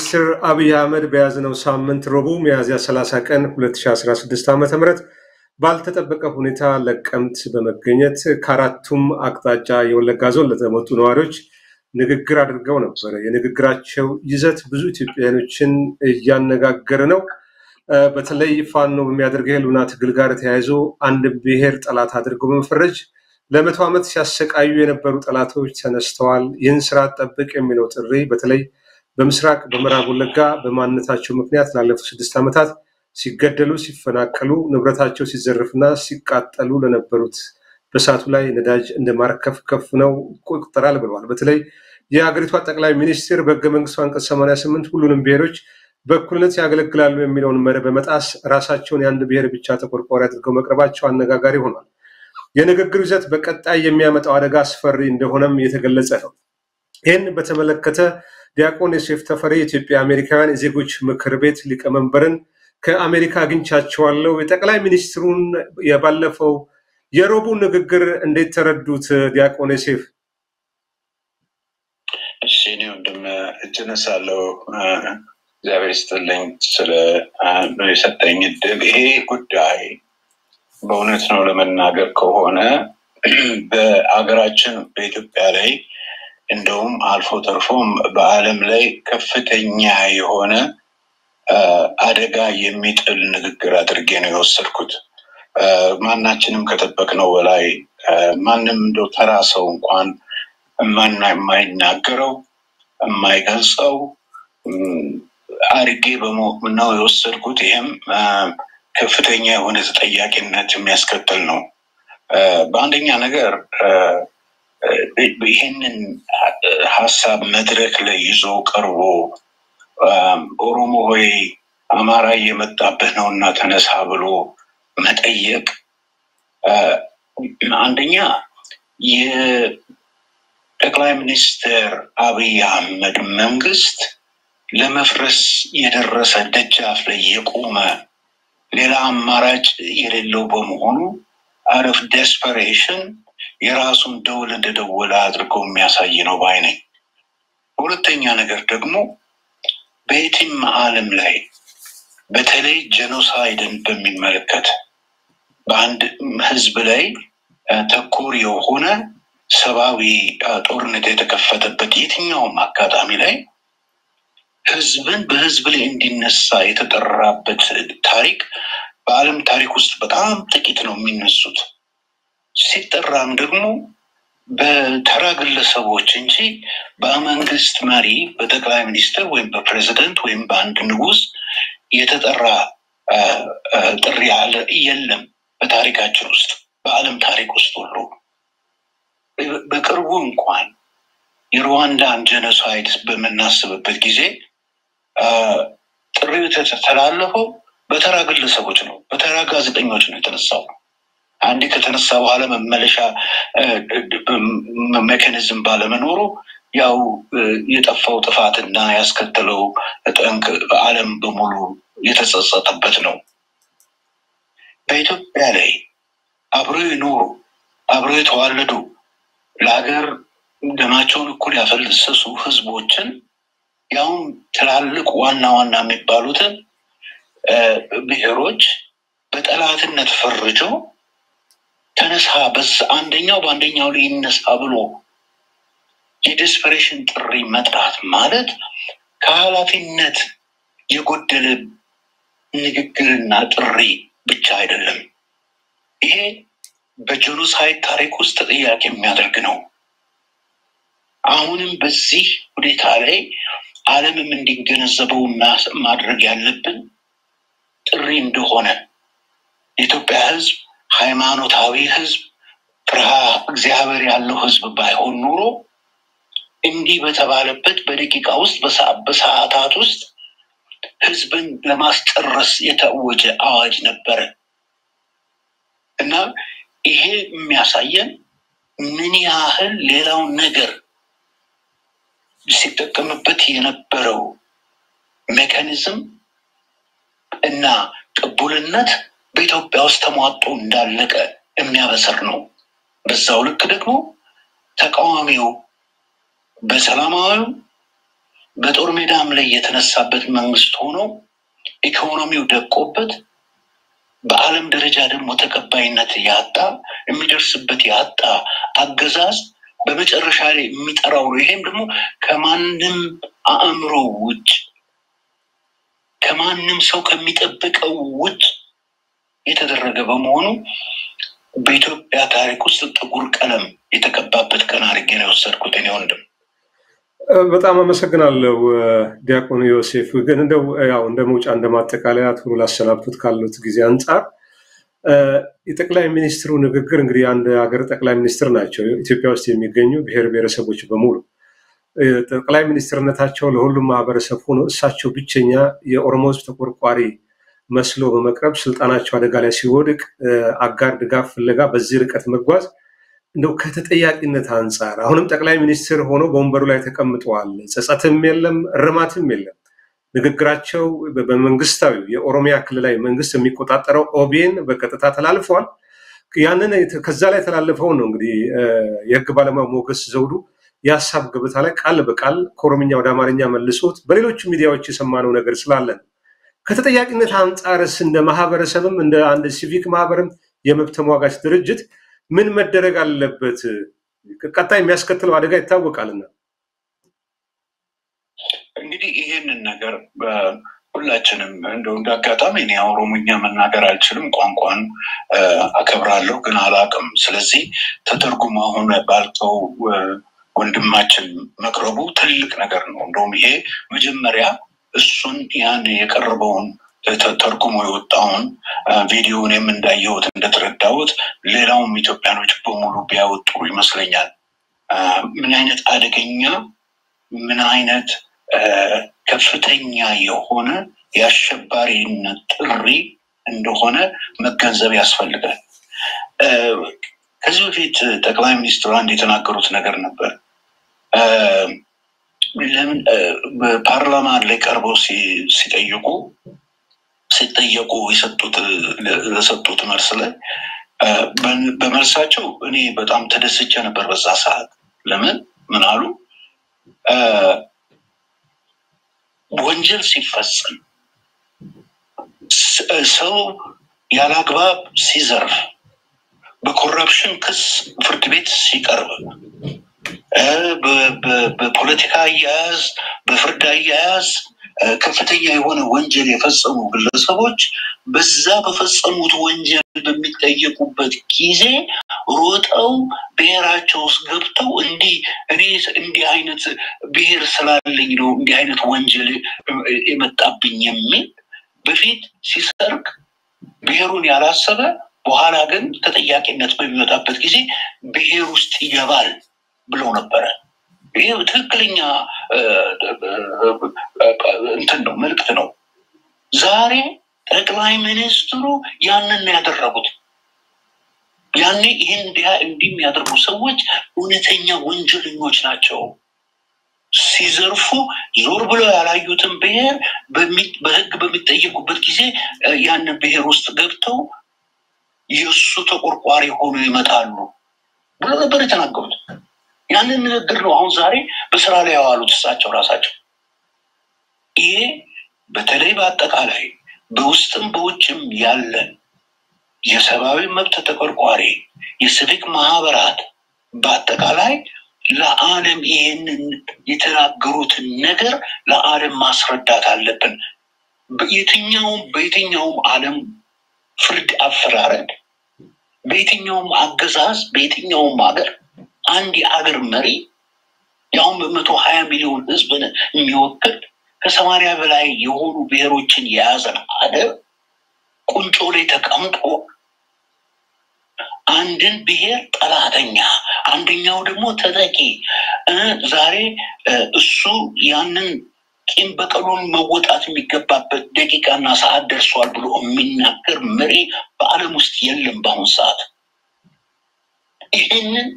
ሚኒስትር አብይ አህመድ በያዝነው ሳምንት ረቡዕ ሚያዝያ 30 ቀን 2016 ዓ ም ባልተጠበቀ ሁኔታ ለቀምት በመገኘት ከአራቱም አቅጣጫ የወለጋ ዞን ለተመጡ ነዋሪዎች ንግግር አድርገው ነበረ። የንግግራቸው ይዘት ብዙ ኢትዮጵያውያኖችን እያነጋገረ ነው። በተለይ ፋኖ በሚያደርገው የህልውና ትግል ጋር ተያይዞ አንድ ብሔር ጠላት አድርገው በመፈረጅ ለመቶ ዓመት ሲያሰቃዩ የነበሩ ጠላቶች ተነስተዋል። ይህን ስርዓት ጠብቅ የሚለው ጥሪ በተለይ በምስራቅ በምዕራብ ወለጋ በማንነታቸው ምክንያት ላለፉት ስድስት ዓመታት ሲገደሉ፣ ሲፈናቀሉ፣ ንብረታቸው ሲዘርፍና ሲቃጠሉ ለነበሩት በእሳቱ ላይ ነዳጅ እንደ ማርከፍከፍ ነው ይቆጠራል ብለዋል። በተለይ የሀገሪቷ ጠቅላይ ሚኒስትር በህገ መንግስቱ አንቀጽ 88 ሁሉንም ብሔሮች በእኩልነት ያገለግላሉ የሚለውን መርህ በመጣስ ራሳቸውን የአንድ ብሔር ብቻ ተቆርቋሪ አድርገው መቅረባቸው አነጋጋሪ ሆኗል። የንግግሩ ይዘት በቀጣይ የሚያመጣው አደጋ አስፈሪ እንደሆነም የተገለጸ ነው። ይህን በተመለከተ ዲያቆን ዮሴፍ ተፈሪ የኢትዮጵያ አሜሪካውያን የዜጎች ምክር ቤት ሊቀመንበርን ከአሜሪካ አግኝቻቸዋለሁ። የጠቅላይ ሚኒስትሩን የባለፈው የሮቡ ንግግር እንዴት ተረዱት? ዲያቆን ዮሴፍ። እሺ፣ እኔ ወንድም እጅ ነሳለሁ። እግዚአብሔር ይስጥልኝ ስለ የሰጠኝ እድል። ይሄ ጉዳይ በእውነት ነው ለመናገር ከሆነ በአገራችን በኢትዮጵያ ላይ እንደውም አልፎ ተርፎም በዓለም ላይ ከፍተኛ የሆነ አደጋ የሚጥል ንግግር አድርጌ ነው የወሰድኩት። ማናችንም ከጠበቅነው በላይ ማንም እንደው ተራ ሰው እንኳን የማይናገረው የማይገልጸው አድርጌ ነው የወሰድኩት። ይህም ከፍተኛ የሆነ ተጠያቂነት የሚያስከትል ነው። በአንደኛ ነገር ይህንን ሀሳብ መድረክ ላይ ይዞ ቀርቦ ኦሮሞ ሆይ አማራ እየመጣብህ ነው እና ተነሳ ብሎ መጠየቅ አንደኛ የጠቅላይ ሚኒስትር አብይ አህመድ መንግስት ለመፍረስ የደረሰ ደጃፍ ላይ የቆመ ሌላ አማራጭ የሌለው በመሆኑ አረፍ ዴስፐሬሽን የራሱን ደውል እንደደወለ አድርገው የሚያሳይ ነው ባይ ነኝ። ሁለተኛ ነገር ደግሞ በየትም ዓለም ላይ በተለይ ጄኖሳይድን በሚመለከት በአንድ ህዝብ ላይ ተኮር የሆነ ሰብአዊ ጦርነት የተከፈተበት የትኛውም አጋጣሚ ላይ ህዝብን በህዝብ ላይ እንዲነሳ የተጠራበት ታሪክ በዓለም ታሪክ ውስጥ በጣም ጥቂት ነው የሚነሱት። ሲጠራም ደግሞ በተራ ግለሰቦች እንጂ በመንግስት መሪ በጠቅላይ ሚኒስትር ወይም በፕሬዚደንት ወይም በአንድ ንጉስ የተጠራ ጥሪ የለም በታሪካችን ውስጥ በዓለም ታሪክ ውስጥ ሁሉ በቅርቡ እንኳን የሩዋንዳን ጀኖሳይድ በምናስብበት ጊዜ ጥሪው የተተላለፈው በተራ ግለሰቦች ነው፣ በተራ ጋዜጠኞች ነው የተነሳው። አንዴ ከተነሳ በኋላ መመለሻ ሜካኒዝም ባለመኖሩ ያው የጠፋው ጥፋትና ያስከተለው ጠንቅ በዓለም በሙሉ የተጸጸተበት ነው። በኢትዮጵያ ላይ አብረው የኖሩ አብረው የተዋለዱ ለሀገር ደማቸውን እኩል ያፈለሰሱ ህዝቦችን ያውም ትላልቅ ዋና ዋና የሚባሉትን ብሔሮች በጠላትነት ፈርጆ ተነሳ በዛ አንደኛው በአንደኛው ላይ ይነሳ ብሎ የዴስፐሬሽን ጥሪ መጥራት ማለት ከኃላፊነት የጎደለ ንግግርና ጥሪ ብቻ አይደለም። ይሄ በጄኖሳይድ ታሪክ ውስጥ ተጠያቂ የሚያደርግ ነው። አሁንም በዚህ ሁኔታ ላይ ዓለምም እንዲገነዘበው ማድረግ ያለብን ጥሪ እንደሆነ የኢትዮጵያ ህዝብ ሃይማኖታዊ ህዝብ ፍርሃ እግዚአብሔር ያለው ህዝብ ባይሆን ኖሮ እንዲህ በተባለበት በደቂቃ ውስጥ በሰዓታት ውስጥ ህዝብን ለማስጨረስ የታወጀ አዋጅ ነበረ እና ይሄ የሚያሳየን ምን ያህል ሌላው ነገር ሲጠቀምበት የነበረው ሜካኒዝም እና ቅቡልነት በኢትዮጵያ ውስጥ ተሟጦ እንዳለቀ የሚያበስር ነው። በዛው ልክ ደግሞ ተቃዋሚው በሰላማዊው በጦር ሜዳም ላይ የተነሳበት መንግስት ሆኖ ኢኮኖሚው ደቆበት በዓለም ደረጃ ደግሞ ተቀባይነት ያጣ የሚደርስበት ያጣ አገዛዝ በመጨረሻ ላይ የሚጠራው ነው። ይሄም ደግሞ ከማንም አእምሮ ውጭ ከማንም ሰው ከሚጠብቀው ውጭ የተደረገ በመሆኑ በኢትዮጵያ ታሪክ ውስጥ ጥቁር ቀለም የተቀባበት ቀን አድርጌ ነው የወሰድኩት እኔ ወንድም። በጣም አመሰግናለሁ ዲያቆን ዮሴፍ። ግን እንደው ያው እንደ መውጫ እንደ ማጠቃለያ ቶሎ ላሰናብቱት ካሉት ጊዜ አንጻር የጠቅላይ ሚኒስትሩ ንግግር እንግዲህ አንድ ሀገር ጠቅላይ ሚኒስትር ናቸው። ኢትዮጵያ ውስጥ የሚገኙ ብሔር ብሔረሰቦች በሙሉ ጠቅላይ ሚኒስትርነታቸው ለሁሉም ማህበረሰብ ሆኖ እሳቸው ብቸኛ የኦሮሞ ሕዝብ ተቆርቋሪ መስሎ በመቅረብ ስልጣናቸው አደጋ ላይ ሲወድቅ አጋር ድጋፍ ፍለጋ በዚህ ርቀት መጓዝ እንደው ከተጠያቂነት አንጻር አሁንም ጠቅላይ ሚኒስትር ሆኖ በወንበሩ ላይ ተቀምጠዋል። ጸጸትም የለም፣ እርማትም የለም። ንግግራቸው በመንግስታዊ የኦሮሚያ ክልላዊ መንግስት የሚቆጣጠረው ኦቢኤን በቀጥታ ተላልፈዋል። ያንን ከዛ ላይ ተላልፈው ነው እንግዲህ የህግ ባለሙያ ሞገስ ዘውዱ የሀሳብ ገበታ ላይ ቃል በቃል ከኦሮምኛ ወደ አማርኛ መልሶት በሌሎች ሚዲያዎች የሰማነው ነገር ስላለ ነው። ከተጠያቂነት አንጻርስ እንደ ማህበረሰብም እንደ አንድ ሲቪክ ማህበርም የመብት ተሟጋች ድርጅት ምን መደረግ አለበት? ቀጣይ የሚያስከትለው አደጋ ይታወቃልና። እንግዲህ ይህንን ነገር ሁላችንም እንደው እንደ አጋጣሚ እኔ ኦሮሞኛ መናገር አልችልም፣ ቋንቋን አከብራለሁ ግን አላውቅም። ስለዚህ ተተርጉሞ አሁን ባልከው ወንድማችን መቅረቡ ትልቅ ነገር ነው። እንደውም ይሄ መጀመሪያ እሱን ያን የቀረበውን ተርጉሞ የወጣውን ቪዲዮንም እንዳየሁት እንደተረዳሁት ሌላውም ኢትዮጵያኖች በሙሉ ቢያወጡ ይመስለኛል። ምን አይነት አደገኛ ምን አይነት ከፍተኛ የሆነ የአሸባሪነት ጥሪ እንደሆነ መገንዘብ ያስፈልጋል። ከዚህ በፊት ጠቅላይ ሚኒስትሩ አንድ የተናገሩት ነገር ነበር። ለምን በፓርላማ ላይ ቀርበው ሲጠይቁ ሲጠየቁ የሰጡት ለሰጡት መልስ ላይ በመልሳቸው እኔ በጣም ተደስቼ ነበር በዛ ሰዓት። ለምን ምን አሉ? ወንጀል ሲፈጸም ሰው ያለ አግባብ ሲዘርፍ፣ በኮረፕሽን ክስ ፍርድ ቤት ሲቀርብ፣ በፖለቲካ አያያዝ፣ በፍርድ አያያዝ ከፍተኛ የሆነ ወንጀል የፈጸሙ ግለሰቦች በዛ በፈጸሙት ወንጀል በሚጠየቁበት ጊዜ ሮጠው ብሔራቸው ውስጥ ገብተው እንዲህ እኔ እንዲህ አይነት ብሔር ስላለኝ ነው እንዲህ አይነት ወንጀል የመጣብኝ የሚል በፊት ሲሰርቅ ብሔሩን ያላሰበ በኋላ ግን ተጠያቂነት በሚመጣበት ጊዜ ብሔር ውስጥ ይገባል ብለው ነበረ። ይህ ትክክለኛ እንትን ነው፣ መልዕክት ነው። ዛሬ ጠቅላይ ሚኒስትሩ ያንን ያደረጉት ያኔ ይህን እንዲህ የሚያደርጉ ሰዎች እውነተኛ ወንጀለኞች ናቸው። ሲዘርፉ ዞር ብለው ያላዩትን ብሔር በሕግ በሚጠየቁበት ጊዜ ያንን ብሔር ውስጥ ገብተው የእሱ ተቆርቋሪ ሆኖ ይመጣሉ ብሎ ነበር የተናገሩት። ያንን ንግግር ነው አሁን ዛሬ በስራ ላይ ያዋሉት እሳቸው ራሳቸው። ይሄ በተለይ በአጠቃላይ በውስጥም በውጭም ያለን የሰብአዊ መብት ተቆርቋሪ የሲቪክ ማህበራት በአጠቃላይ ለዓለም ይህንን የተናገሩትን ነገር ለዓለም ማስረዳት አለብን። የትኛውም በየትኛውም ዓለም ፍርድ አፈራረድ፣ በየትኛውም አገዛዝ፣ በየትኛውም ሀገር አንድ የአገር መሪ ያሁን በመቶ ሀያ ሚሊዮን ህዝብን የሚወክል ከሰማንያ በላይ የሆኑ ብሔሮችን የያዘን ሀገር ቁንጮ ላይ ተቀምጦ አንድን ብሔር ጠላተኛ አንደኛው ደግሞ ተጠቂ ዛሬ እሱ ያንን ቂም በቀሉን መወጣት የሚገባበት ደቂቃና ሰዓት ደርሷል ብሎ የሚናገር መሪ በዓለም ውስጥ የለም በአሁኑ ሰዓት። ይህንን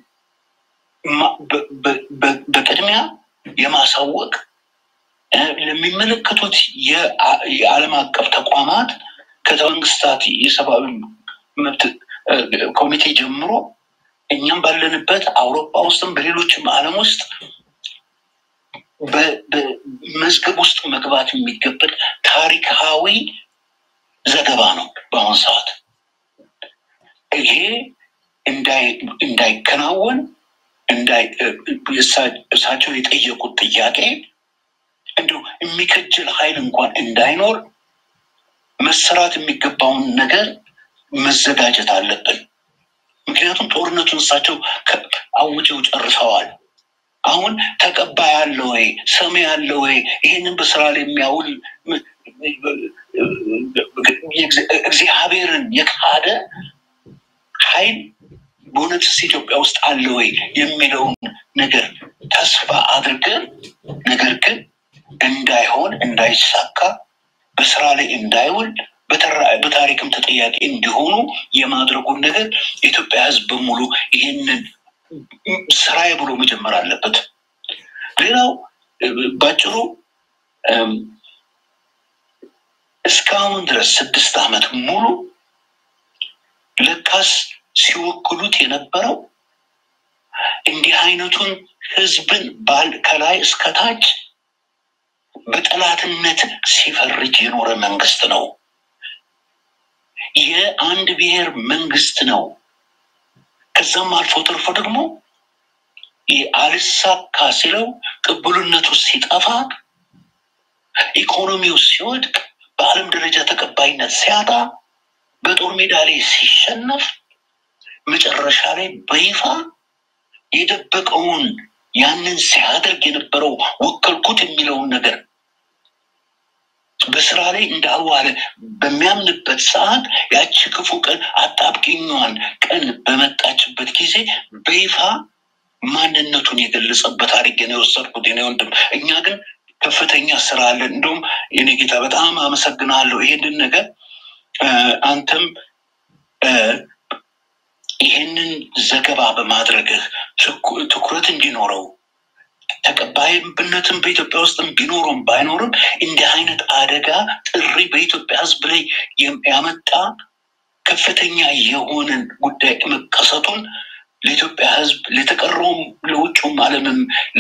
በቅድሚያ የማሳወቅ ለሚመለከቱት የዓለም አቀፍ ተቋማት ከመንግስታት የሰብአዊ መብት ኮሚቴ ጀምሮ እኛም ባለንበት አውሮፓ ውስጥም በሌሎችም ዓለም ውስጥ በመዝገብ ውስጥ መግባት የሚገበት ታሪካዊ ዘገባ ነው። በአሁኑ ሰዓት ይሄ እንዳይከናወን እሳቸው የጠየቁት ጥያቄ እንዲሁ የሚከጅል ኃይል እንኳን እንዳይኖር መሰራት የሚገባውን ነገር መዘጋጀት አለብን። ምክንያቱም ጦርነቱን እሳቸው አውጀው ጨርሰዋል። አሁን ተቀባይ አለ ወይ? ሰሚ አለ ወይ? ይህንን በስራ ላይ የሚያውል እግዚአብሔርን የካደ ኃይል በእውነትስ ኢትዮጵያ ውስጥ አለ ወይ የሚለውን ነገር ተስፋ አድርገን ነገር ግን እንዳይሆን እንዳይሳካ በስራ ላይ እንዳይውል በታሪክም ተጠያቂ እንዲሆኑ የማድረጉን ነገር የኢትዮጵያ ሕዝብ በሙሉ ይህንን ስራዬ ብሎ መጀመር አለበት። ሌላው ባጭሩ እስካሁን ድረስ ስድስት ዓመት ሙሉ ለካስ ሲወክሉት የነበረው እንዲህ አይነቱን ህዝብን ባል ከላይ እስከታች በጠላትነት ሲፈርጅ የኖረ መንግስት ነው። የአንድ ብሔር መንግስት ነው። ከዛም አልፎ ተርፎ ደግሞ አልሳካ ሲለው ቅቡልነቱ ሲጠፋ፣ ኢኮኖሚው ሲወድቅ፣ በዓለም ደረጃ ተቀባይነት ሲያጣ፣ በጦር ሜዳ ላይ ሲሸነፍ፣ መጨረሻ ላይ በይፋ የደበቀውን ያንን ሲያደርግ የነበረው ወከልኩት የሚለውን ነገር በስራ ላይ እንዳልዋለ በሚያምንበት ሰዓት ያቺ ክፉ ቀን አጣብቂኛዋን ቀን በመጣችበት ጊዜ በይፋ ማንነቱን የገለጸበት አድርጌ ነው የወሰድኩት የኔ ወንድም። እኛ ግን ከፍተኛ ስራ አለን። እንደውም የኔ ጌታ በጣም አመሰግናለሁ ይሄንን ነገር አንተም ይህንን ዘገባ በማድረግህ ትኩረት እንዲኖረው ተቀባይነትም በኢትዮጵያ ውስጥም ቢኖሩም ባይኖርም እንዲህ አይነት አደጋ ጥሪ በኢትዮጵያ ሕዝብ ላይ ያመጣ ከፍተኛ የሆነን ጉዳይ መከሰቱን ለኢትዮጵያ ሕዝብ ለተቀረውም ለውጭውም ዓለምም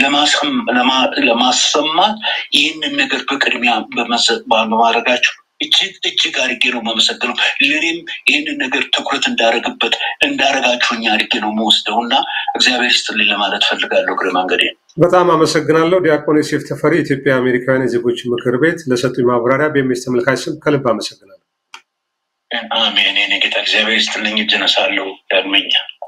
ለማሰማት ይህንን ነገር በቅድሚያ በማድረጋችሁ እጅግ እጅግ አድርጌ ነው የማመሰግነው። ለእኔም ይህንን ነገር ትኩረት እንዳደረግበት እንዳደረጋችሁኝ አድርጌ ነው የምወስደው እና እግዚአብሔር ይስጥልኝ ለማለት ፈልጋለሁ። እግረ መንገዴ በጣም አመሰግናለሁ። ዲያቆን ዮሴፍ ተፈሪ የኢትዮጵያ አሜሪካውያን የዜጎች ምክር ቤት ለሰጡኝ ማብራሪያ በኤምኤስ ተመልካች ስም ከልብ አመሰግናለሁ። አሜን። የእኔ ጌታ እግዚአብሔር ይስጥልኝ። እጅ ነሳለሁ ዳግመኛ